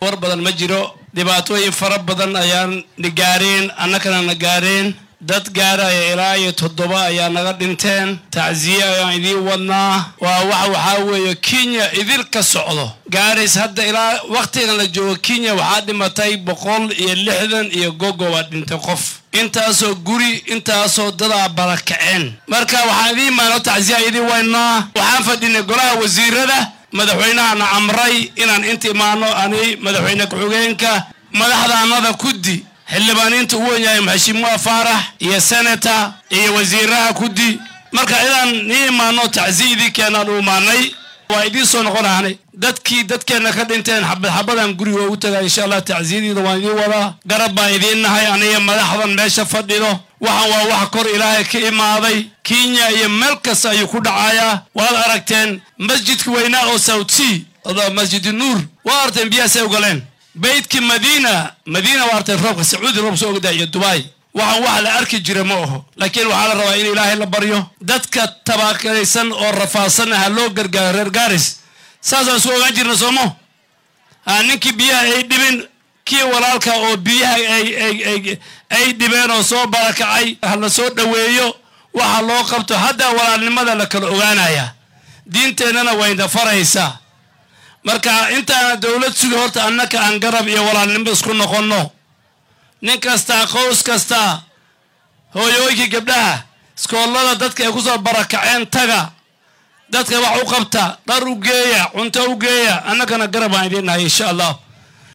war badan ma jiro dhibaatooyin fara badan ayaan na gaareen annagana na gaareen dad gaaraya ilaa iyo toddoba ayaa naga dhinteen tacsiye ayaan idiin wadnaa waa wax waxaa weeye kenya idil ka socdo gaarays hadda ilaa wakhtigan la joogo kenya waxaa dhimatay boqol iyo lixdan iyo gogo waa dhintay qof intaasoo guri intaasoo dadaa barakaceen marka waxaan idiin maano tacsiya idiin waynaa waxaan fadhinay golaha wasiirada madaxweynahana amray inaan inta imaano ani madaxweyne ku-xigeenka madaxdaanada kuddi xildhibaaniinta u wen yahay maxashimuha faarax iyo senata iyo wasiiraha kuddi marka inaan nii imaano tacsiya idin keenaan u imaanay waa idiin soo noqonahnay dadkii dadkeenna ka dhinteen xabad xabadan guriga ugu tagaa insha allah tacsiyadiida waan idiin wadaa garab baan idiin nahay aniga madaxdan meesha fadhido waxaan waa wax kor ilaahay ka imaaday kenya iyo meel kasta ayuu ku dhacayaa waad aragteen masjidka weynaa oo south sea masjid nuur waa aragteen biyahaasay ogoleen beydkii madiina madiina waa aragteen roobka sacuudi roob soo ogdaa iyo dubai waxaan wax la arki jira ma aho laakiin waxaa la rabaa in ilaahay la baryo dadka tabaakaraysan oo rafaadsanna ha loo gargaaro reer gaaris saasaan isku ogaan jirna soomo ha ninkii biyaha ay dhibin kii walaalka oo biyaha ay dhibeen oo soo barakacay ha la soo dhoweeyo waxa loo qabto haddaa walaalnimada la kala ogaanaya diinteennana wayna faraysaa marka intaana dowlad sugi horta annaka aan garab iyo walaalnimo isku noqonno nin kastaa qows kastaa hooyooyinkii gabdhaha iskoollada dadka ay ku soo barakaceen taga dadka wax u qabta dhar u geeya cunto u geeya annagana garab aan idiin nahay insha allah